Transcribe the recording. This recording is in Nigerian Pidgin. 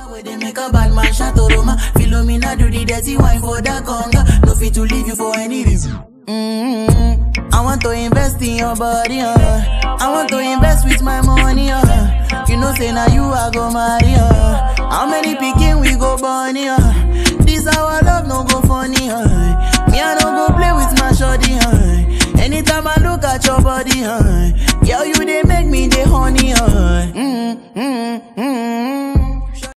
Where they make a bad man shot Roma. Philomena do the dirty wine for the conga. No fit to leave you for any reason. Mm-hmm. I want to invest in your body, uh. I want to invest with my money, uh. You know, say now you are go marry, uh. How many picking we go bunny, uh. This our love no go funny, uh. Me I no go play with my shorty, uh. Anytime I look at your body, uh. Girl, you they make me the honey, uh. Mm-hmm.